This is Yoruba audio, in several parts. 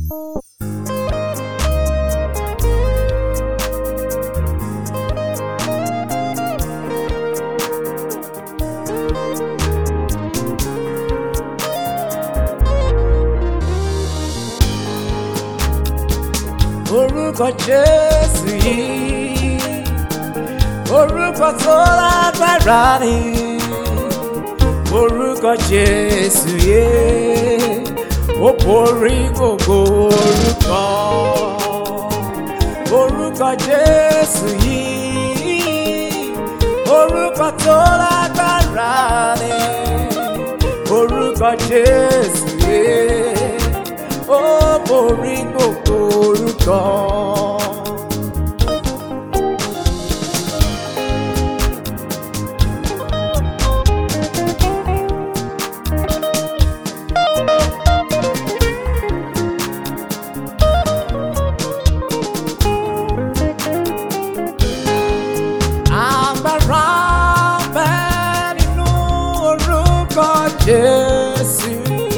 orúkọ jésù yìí orúkọ tó lágbára ni orúkọ jésù yìí ó borí gbogbo orúkọ orúkọ jésù yìí orúkọ tó lágbára ni orúkọ jésù yìí ó borí gbogbo orúkọ. Agbára bẹ nínú orúkọ Jésù.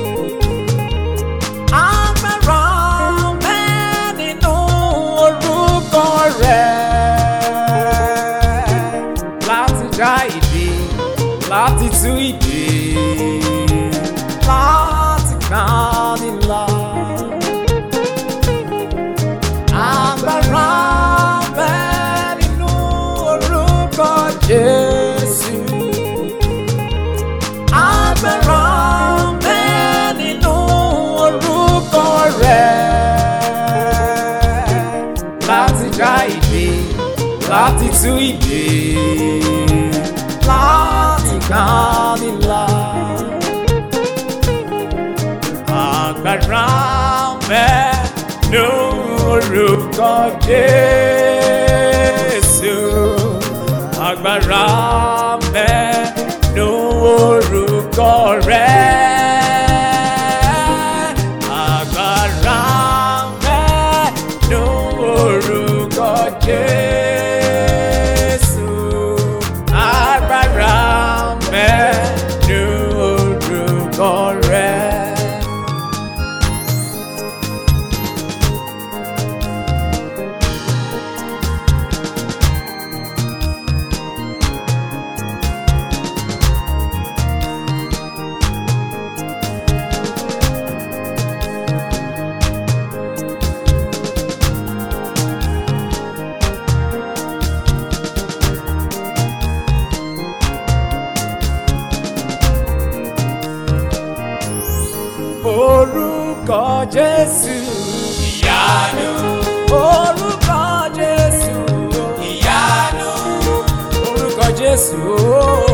Agbára bẹ nínú orúkọ rẹ̀. Láti já ìdè, láti tú ìdè, láti gbani là. Agbára bẹ nínú orúkọ Jésù. Agbára bẹ nínú orúkọ rẹ̀. Láti já ìdè, láti tú ìdè, láti gbani là. Agbára bẹ nínú orúkọ Jésù. Agbára bẹ nínú orúkọ rẹ̀. Agbára bẹ nínú orúkọ Jésù. Agbára bẹ nínú orúkọ rẹ̀. Orúkọ Jésù. Ìyanu, Orúkọ Jésù. ìyanu, Orúkọ Jésù.